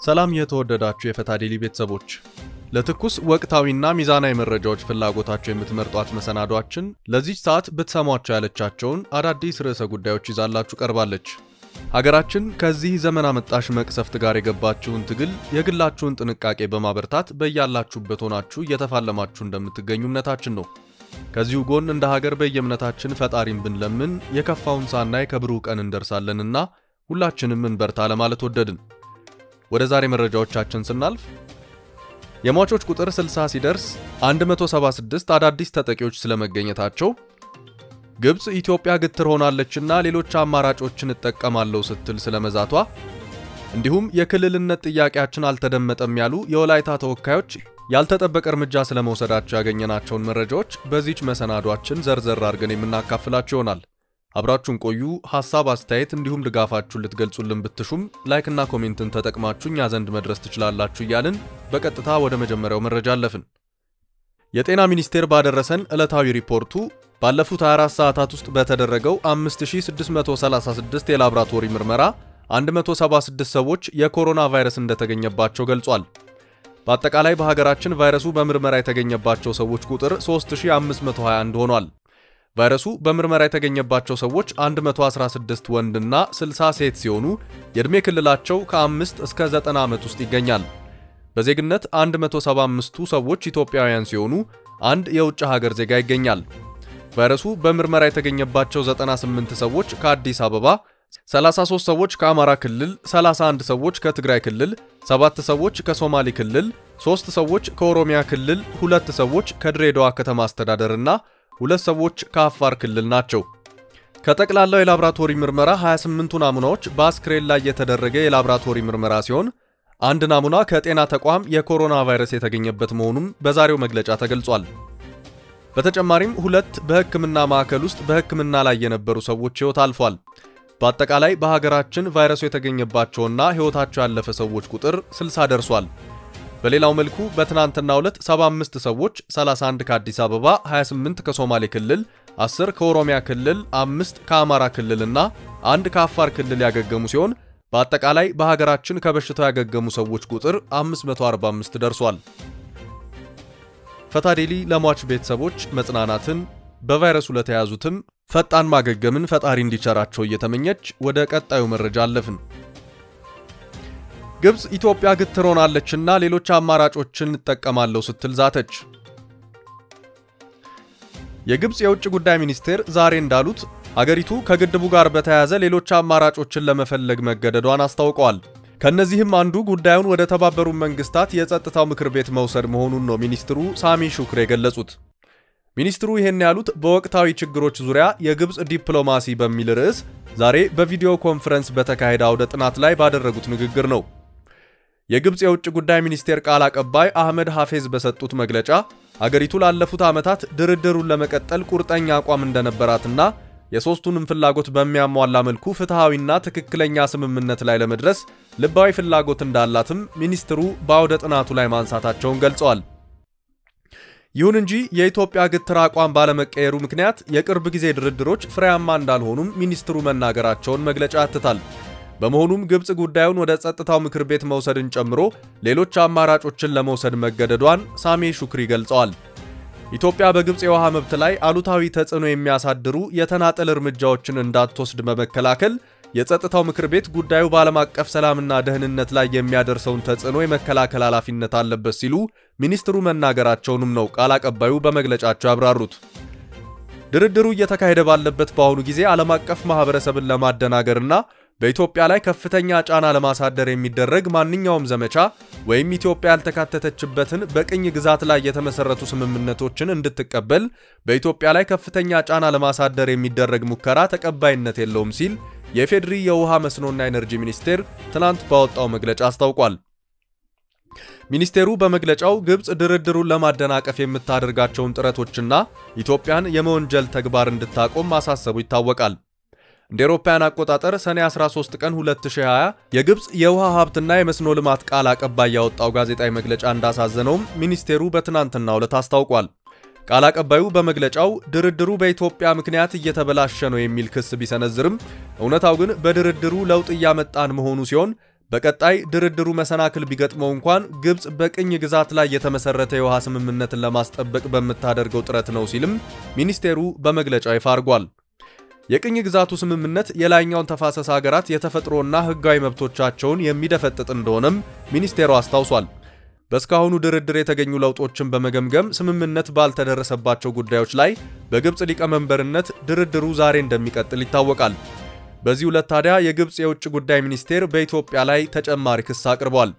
ሰላም የተወደዳችሁ የፈታ ዴሊ ቤተሰቦች፣ ለትኩስ ወቅታዊና ሚዛናዊ መረጃዎች ፍላጎታቸው የምትመርጧት መሰናዷችን ለዚች ሰዓት ብትሰሟቸው ያለቻቸውን አዳዲስ ርዕሰ ጉዳዮች ይዛላችሁ ቀርባለች። ሀገራችን ከዚህ ዘመን አመጣሽ መቅሰፍት ጋር የገባችውን ትግል የግላችሁን ጥንቃቄ በማበርታት በያላችሁበት ሆናችሁ እየተፋለማችሁ እንደምትገኙ እምነታችን ነው። ከዚሁ ጎን እንደ ሀገር በየእምነታችን ፈጣሪን ብንለምን የከፋውን ሳናይ ከብሩህ ቀን እንደርሳለንና ሁላችንም እንበርታ ለማለት ወደድን። ወደ ዛሬ መረጃዎቻችን ስናልፍ የሟቾች ቁጥር 60 ሲደርስ 176 አዳዲስ ተጠቂዎች ስለመገኘታቸው፣ ግብፅ ኢትዮጵያ ግትር ሆናለችና ሌሎች አማራጮችን እጠቀማለሁ ስትል ስለመዛቷ፣ እንዲሁም የክልልነት ጥያቄያችን አልተደመጠም ያሉ የወላይታ ተወካዮች ያልተጠበቀ እርምጃ ስለመውሰዳቸው ያገኘናቸውን መረጃዎች በዚች መሰናዷችን ዘርዘር አድርገን የምናካፍላችሁ ይሆናል። አብራችሁን ቆዩ። ሐሳብ፣ አስተያየት እንዲሁም ድጋፋችሁን ልትገልጹልን ብትሹም ላይክና ኮሜንትን ተጠቅማችሁ እኛ ዘንድ መድረስ ትችላላችሁ እያልን በቀጥታ ወደ መጀመሪያው መረጃ አለፍን። የጤና ሚኒስቴር ባደረሰን ዕለታዊ ሪፖርቱ ባለፉት 24 ሰዓታት ውስጥ በተደረገው 5636 የላብራቶሪ ምርመራ 176 ሰዎች የኮሮና ቫይረስ እንደተገኘባቸው ገልጿል። በአጠቃላይ በሀገራችን ቫይረሱ በምርመራ የተገኘባቸው ሰዎች ቁጥር 3521 ሆኗል። ቫይረሱ በምርመራ የተገኘባቸው ሰዎች 116 ወንድና 60 ሴት ሲሆኑ የዕድሜ ክልላቸው ከ5 እስከ 90 ዓመት ውስጥ ይገኛል። በዜግነት 175ቱ ሰዎች ኢትዮጵያውያን ሲሆኑ አንድ የውጭ ሀገር ዜጋ ይገኛል። ቫይረሱ በምርመራ የተገኘባቸው 98 ሰዎች ከአዲስ አበባ፣ 33 ሰዎች ከአማራ ክልል፣ 31 ሰዎች ከትግራይ ክልል፣ 7 ሰዎች ከሶማሌ ክልል፣ 3 ሰዎች ከኦሮሚያ ክልል፣ 2 ሰዎች ከድሬዳዋ ከተማ አስተዳደርና ሁለት ሰዎች ከአፋር ክልል ናቸው። ከጠቅላላው የላብራቶሪ ምርመራ 28ቱ ናሙናዎች በአስክሬን ላይ የተደረገ የላብራቶሪ ምርመራ ሲሆን አንድ ናሙና ከጤና ተቋም የኮሮና ቫይረስ የተገኘበት መሆኑም በዛሬው መግለጫ ተገልጿል። በተጨማሪም ሁለት በሕክምና ማዕከል ውስጥ በሕክምና ላይ የነበሩ ሰዎች ሕይወት አልፏል። በአጠቃላይ በሀገራችን ቫይረሱ የተገኘባቸውና ሕይወታቸው ያለፈ ሰዎች ቁጥር 60 ደርሷል። በሌላው መልኩ በትናንትናው ዕለት 75 ሰዎች 31 ከአዲስ አበባ፣ 28 ከሶማሌ ክልል፣ 10 ከኦሮሚያ ክልል፣ 5 ከአማራ ክልልና አንድ ከአፋር ክልል ያገገሙ ሲሆን በአጠቃላይ በሀገራችን ከበሽታው ያገገሙ ሰዎች ቁጥር 545 ደርሷል። ፈታዴሊ ለሟች ቤተሰቦች መጽናናትን፣ በቫይረሱ ለተያዙትም ፈጣን ማገገምን ፈጣሪ እንዲቸራቸው እየተመኘች ወደ ቀጣዩ መረጃ አለፍን። ግብፅ ኢትዮጵያ ግትር ሆናለችና ሌሎች አማራጮችን እንጠቀማለሁ ስትል ዛተች። የግብፅ የውጭ ጉዳይ ሚኒስቴር ዛሬ እንዳሉት አገሪቱ ከግድቡ ጋር በተያያዘ ሌሎች አማራጮችን ለመፈለግ መገደዷን አስታውቀዋል። ከእነዚህም አንዱ ጉዳዩን ወደ ተባበሩት መንግስታት የጸጥታው ምክር ቤት መውሰድ መሆኑን ነው ሚኒስትሩ ሳሚ ሹክሬ የገለጹት። ሚኒስትሩ ይህን ያሉት በወቅታዊ ችግሮች ዙሪያ የግብፅ ዲፕሎማሲ በሚል ርዕስ ዛሬ በቪዲዮ ኮንፈረንስ በተካሄደ አውደ ጥናት ላይ ባደረጉት ንግግር ነው። የግብፅ የውጭ ጉዳይ ሚኒስቴር ቃል አቀባይ አህመድ ሐፌዝ በሰጡት መግለጫ አገሪቱ ላለፉት ዓመታት ድርድሩን ለመቀጠል ቁርጠኛ አቋም እንደነበራትና የሦስቱንም ፍላጎት በሚያሟላ መልኩ ፍትሐዊና ትክክለኛ ስምምነት ላይ ለመድረስ ልባዊ ፍላጎት እንዳላትም ሚኒስትሩ በአውደ ጥናቱ ላይ ማንሳታቸውን ገልጸዋል። ይሁን እንጂ የኢትዮጵያ ግትር አቋም ባለመቀየሩ ምክንያት የቅርብ ጊዜ ድርድሮች ፍሬያማ እንዳልሆኑም ሚኒስትሩ መናገራቸውን መግለጫ ያትታል። በመሆኑም ግብፅ ጉዳዩን ወደ ጸጥታው ምክር ቤት መውሰድን ጨምሮ ሌሎች አማራጮችን ለመውሰድ መገደዷን ሳሜ ሹክሪ ገልጸዋል። ኢትዮጵያ በግብፅ የውሃ መብት ላይ አሉታዊ ተጽዕኖ የሚያሳድሩ የተናጠል እርምጃዎችን እንዳትወስድ በመከላከል የጸጥታው ምክር ቤት ጉዳዩ በዓለም አቀፍ ሰላምና ደህንነት ላይ የሚያደርሰውን ተጽዕኖ የመከላከል ኃላፊነት አለበት ሲሉ ሚኒስትሩ መናገራቸውንም ነው ቃል አቀባዩ በመግለጫቸው ያብራሩት። ድርድሩ እየተካሄደ ባለበት በአሁኑ ጊዜ ዓለም አቀፍ ማህበረሰብን ለማደናገርና በኢትዮጵያ ላይ ከፍተኛ ጫና ለማሳደር የሚደረግ ማንኛውም ዘመቻ ወይም ኢትዮጵያ ያልተካተተችበትን በቅኝ ግዛት ላይ የተመሰረቱ ስምምነቶችን እንድትቀበል በኢትዮጵያ ላይ ከፍተኛ ጫና ለማሳደር የሚደረግ ሙከራ ተቀባይነት የለውም ሲል የፌዴሪ የውሃ መስኖና ኤነርጂ ሚኒስቴር ትናንት ባወጣው መግለጫ አስታውቋል። ሚኒስቴሩ በመግለጫው ግብፅ ድርድሩን ለማደናቀፍ የምታደርጋቸውን ጥረቶችና ኢትዮጵያን የመወንጀል ተግባር እንድታቆም ማሳሰቡ ይታወቃል። እንደ አውሮፓውያን አቆጣጠር ሰኔ 13 ቀን 2020 የግብፅ የውሃ ሀብትና የመስኖ ልማት ቃል አቀባይ ያወጣው ጋዜጣዊ መግለጫ እንዳሳዘነውም ሚኒስቴሩ በትናንትናው ዕለት አስታውቋል። ቃል አቀባዩ በመግለጫው ድርድሩ በኢትዮጵያ ምክንያት እየተበላሸ ነው የሚል ክስ ቢሰነዝርም እውነታው ግን በድርድሩ ለውጥ እያመጣን መሆኑ ሲሆን በቀጣይ ድርድሩ መሰናክል ቢገጥመው እንኳን ግብፅ በቅኝ ግዛት ላይ የተመሰረተ የውሃ ስምምነትን ለማስጠበቅ በምታደርገው ጥረት ነው ሲልም ሚኒስቴሩ በመግለጫው ይፋ አድርጓል። የቅኝ ግዛቱ ስምምነት የላይኛውን ተፋሰስ ሀገራት የተፈጥሮና ሕጋዊ መብቶቻቸውን የሚደፈጥጥ እንደሆነም ሚኒስቴሩ አስታውሷል። በእስካሁኑ ድርድር የተገኙ ለውጦችን በመገምገም ስምምነት ባልተደረሰባቸው ጉዳዮች ላይ በግብፅ ሊቀመንበርነት ድርድሩ ዛሬ እንደሚቀጥል ይታወቃል። በዚህ ዕለት ታዲያ የግብፅ የውጭ ጉዳይ ሚኒስቴር በኢትዮጵያ ላይ ተጨማሪ ክስ አቅርቧል።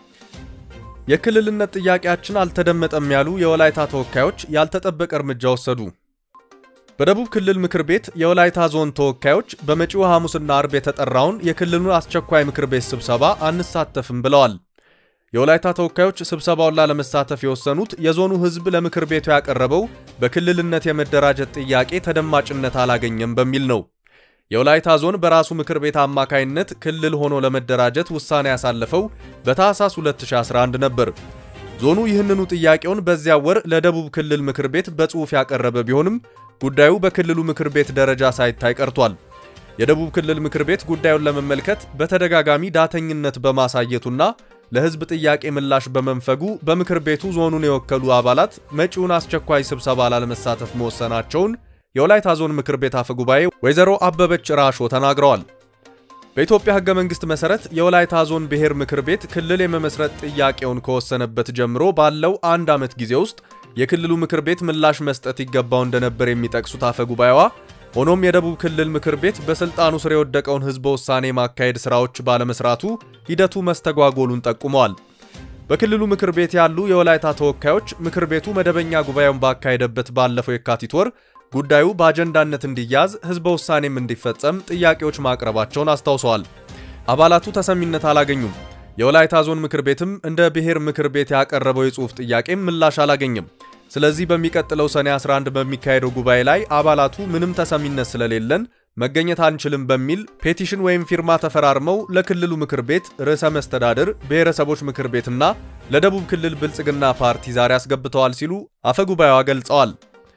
የክልልነት ጥያቄያችን አልተደመጠም ያሉ የወላይታ ተወካዮች ያልተጠበቀ እርምጃ ወሰዱ። በደቡብ ክልል ምክር ቤት የወላይታ ዞን ተወካዮች በመጪው ሐሙስና አርብ የተጠራውን የክልሉን አስቸኳይ ምክር ቤት ስብሰባ አንሳተፍም ብለዋል። የወላይታ ተወካዮች ስብሰባውን ላለመሳተፍ የወሰኑት የዞኑ ሕዝብ ለምክር ቤቱ ያቀረበው በክልልነት የመደራጀት ጥያቄ ተደማጭነት አላገኘም በሚል ነው። የወላይታ ዞን በራሱ ምክር ቤት አማካይነት ክልል ሆኖ ለመደራጀት ውሳኔ ያሳለፈው በታህሳስ 2011 ነበር። ዞኑ ይህንኑ ጥያቄውን በዚያ ወር ለደቡብ ክልል ምክር ቤት በጽሑፍ ያቀረበ ቢሆንም ጉዳዩ በክልሉ ምክር ቤት ደረጃ ሳይታይ ቀርቷል። የደቡብ ክልል ምክር ቤት ጉዳዩን ለመመልከት በተደጋጋሚ ዳተኝነት በማሳየቱና ለሕዝብ ጥያቄ ምላሽ በመንፈጉ በምክር ቤቱ ዞኑን የወከሉ አባላት መጪውን አስቸኳይ ስብሰባ ላለመሳተፍ መወሰናቸውን የወላይታ ዞን ምክር ቤት አፈ ጉባኤ ወይዘሮ አበበች ራሾ ተናግረዋል። በኢትዮጵያ ሕገ መንግሥት መሠረት የወላይታ ዞን ብሔር ምክር ቤት ክልል የመመስረት ጥያቄውን ከወሰነበት ጀምሮ ባለው አንድ ዓመት ጊዜ ውስጥ የክልሉ ምክር ቤት ምላሽ መስጠት ይገባው እንደነበር የሚጠቅሱት አፈ ጉባኤዋ ሆኖም የደቡብ ክልል ምክር ቤት በስልጣኑ ስር የወደቀውን ህዝበ ውሳኔ ማካሄድ ስራዎች ባለመስራቱ ሂደቱ መስተጓጎሉን ጠቁመዋል። በክልሉ ምክር ቤት ያሉ የወላይታ ተወካዮች ምክር ቤቱ መደበኛ ጉባኤውን ባካሄደበት ባለፈው የካቲት ወር ጉዳዩ በአጀንዳነት እንዲያዝ ህዝበ ውሳኔም እንዲፈጸም ጥያቄዎች ማቅረባቸውን አስታውሰዋል። አባላቱ ተሰሚነት አላገኙም። የወላይታ ዞን ምክር ቤትም እንደ ብሔር ምክር ቤት ያቀረበው የጽሑፍ ጥያቄም ምላሽ አላገኘም። ስለዚህ በሚቀጥለው ሰኔ 11 በሚካሄደው ጉባኤ ላይ አባላቱ ምንም ተሰሚነት ስለሌለን መገኘት አንችልም በሚል ፔቲሽን ወይም ፊርማ ተፈራርመው ለክልሉ ምክር ቤት ርዕሰ መስተዳድር፣ ብሔረሰቦች ምክር ቤትና ለደቡብ ክልል ብልጽግና ፓርቲ ዛሬ አስገብተዋል ሲሉ አፈ ጉባኤዋ ገልጸዋል።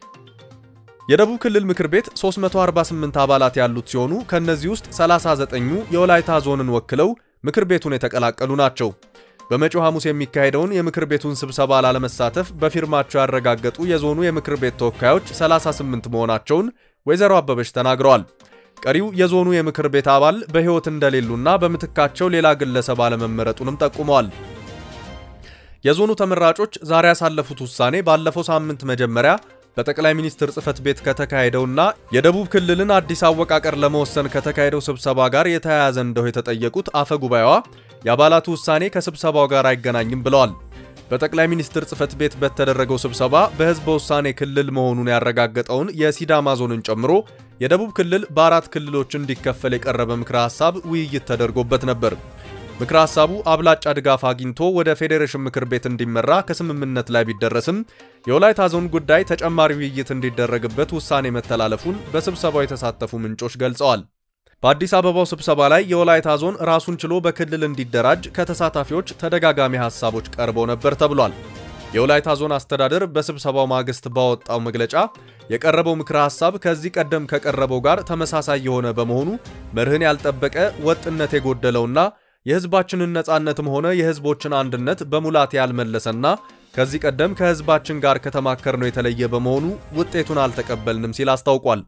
የደቡብ ክልል ምክር ቤት 348 አባላት ያሉት ሲሆኑ ከእነዚህ ውስጥ 39ኙ የወላይታ ዞንን ወክለው ምክር ቤቱን የተቀላቀሉ ናቸው። በመጪው ሐሙስ የሚካሄደውን የምክር ቤቱን ስብሰባ ላለመሳተፍ በፊርማቸው ያረጋገጡ የዞኑ የምክር ቤት ተወካዮች 38 መሆናቸውን ወይዘሮ አበበች ተናግረዋል። ቀሪው የዞኑ የምክር ቤት አባል በሕይወት እንደሌሉና በምትካቸው ሌላ ግለሰብ አለመመረጡንም ጠቁመዋል። የዞኑ ተመራጮች ዛሬ ያሳለፉት ውሳኔ ባለፈው ሳምንት መጀመሪያ በጠቅላይ ሚኒስትር ጽህፈት ቤት ከተካሄደውና የደቡብ ክልልን አዲስ አወቃቀር ለመወሰን ከተካሄደው ስብሰባ ጋር የተያያዘ እንደው የተጠየቁት አፈ ጉባኤዋ የአባላቱ ውሳኔ ከስብሰባው ጋር አይገናኝም ብለዋል። በጠቅላይ ሚኒስትር ጽህፈት ቤት በተደረገው ስብሰባ በህዝበ ውሳኔ ክልል መሆኑን ያረጋገጠውን የሲዳማ ዞንን ጨምሮ የደቡብ ክልል በአራት ክልሎች እንዲከፈል የቀረበ ምክረ ሐሳብ ውይይት ተደርጎበት ነበር። ምክረ ሐሳቡ አብላጫ ድጋፍ አግኝቶ ወደ ፌዴሬሽን ምክር ቤት እንዲመራ ከስምምነት ላይ ቢደረስም የወላይታ ዞን ጉዳይ ተጨማሪ ውይይት እንዲደረግበት ውሳኔ መተላለፉን በስብሰባው የተሳተፉ ምንጮች ገልጸዋል። በአዲስ አበባው ስብሰባ ላይ የወላይታ ዞን ራሱን ችሎ በክልል እንዲደራጅ ከተሳታፊዎች ተደጋጋሚ ሐሳቦች ቀርበው ነበር ተብሏል። የወላይታ ዞን አስተዳደር በስብሰባው ማግስት ባወጣው መግለጫ የቀረበው ምክረ ሐሳብ ከዚህ ቀደም ከቀረበው ጋር ተመሳሳይ የሆነ በመሆኑ መርህን ያልጠበቀ ወጥነት የጎደለውና የሕዝባችንን ነጻነትም ሆነ የሕዝቦችን አንድነት በሙላት ያልመለሰና ከዚህ ቀደም ከሕዝባችን ጋር ከተማከርነው የተለየ በመሆኑ ውጤቱን አልተቀበልንም ሲል አስታውቋል።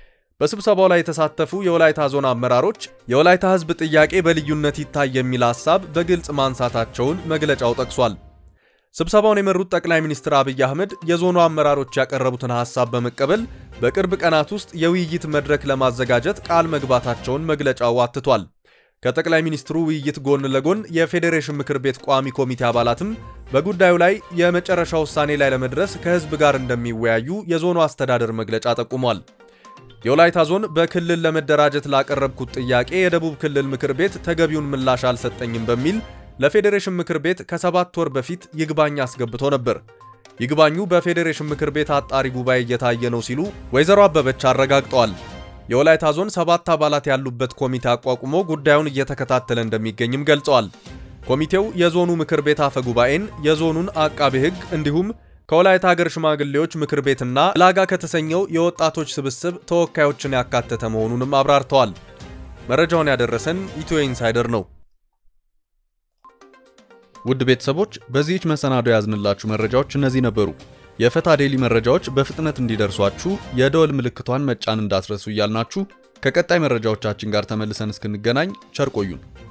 በስብሰባው ላይ የተሳተፉ የወላይታ ዞን አመራሮች የወላይታ ሕዝብ ጥያቄ በልዩነት ይታይ የሚል ሐሳብ በግልጽ ማንሳታቸውን መግለጫው ጠቅሷል። ስብሰባውን የመሩት ጠቅላይ ሚኒስትር አብይ አህመድ የዞኑ አመራሮች ያቀረቡትን ሐሳብ በመቀበል በቅርብ ቀናት ውስጥ የውይይት መድረክ ለማዘጋጀት ቃል መግባታቸውን መግለጫው አትቷል። ከጠቅላይ ሚኒስትሩ ውይይት ጎን ለጎን የፌዴሬሽን ምክር ቤት ቋሚ ኮሚቴ አባላትም በጉዳዩ ላይ የመጨረሻ ውሳኔ ላይ ለመድረስ ከህዝብ ጋር እንደሚወያዩ የዞኑ አስተዳደር መግለጫ ጠቁሟል። የወላይታ ዞን በክልል ለመደራጀት ላቀረብኩት ጥያቄ የደቡብ ክልል ምክር ቤት ተገቢውን ምላሽ አልሰጠኝም በሚል ለፌዴሬሽን ምክር ቤት ከሰባት ወር በፊት ይግባኝ አስገብቶ ነበር። ይግባኙ በፌዴሬሽን ምክር ቤት አጣሪ ጉባኤ እየታየ ነው ሲሉ ወይዘሮ አበበች አረጋግጠዋል። የወላይታ ዞን ሰባት አባላት ያሉበት ኮሚቴ አቋቁሞ ጉዳዩን እየተከታተለ እንደሚገኝም ገልጸዋል። ኮሚቴው የዞኑ ምክር ቤት አፈ ጉባኤን፣ የዞኑን አቃቤ ሕግ እንዲሁም ከወላይታ ሀገር ሽማግሌዎች ምክር ቤትና ላጋ ከተሰኘው የወጣቶች ስብስብ ተወካዮችን ያካተተ መሆኑንም አብራርተዋል። መረጃውን ያደረሰን ኢትዮ ኢንሳይደር ነው። ውድ ቤተሰቦች በዚህች መሰናዶ ያዝንላችሁ መረጃዎች እነዚህ ነበሩ። የፈታ ዴሊ መረጃዎች በፍጥነት እንዲደርሷችሁ የደወል ምልክቷን መጫን እንዳትረሱ እያልናችሁ ከቀጣይ መረጃዎቻችን ጋር ተመልሰን እስክንገናኝ ቸር ቆዩን።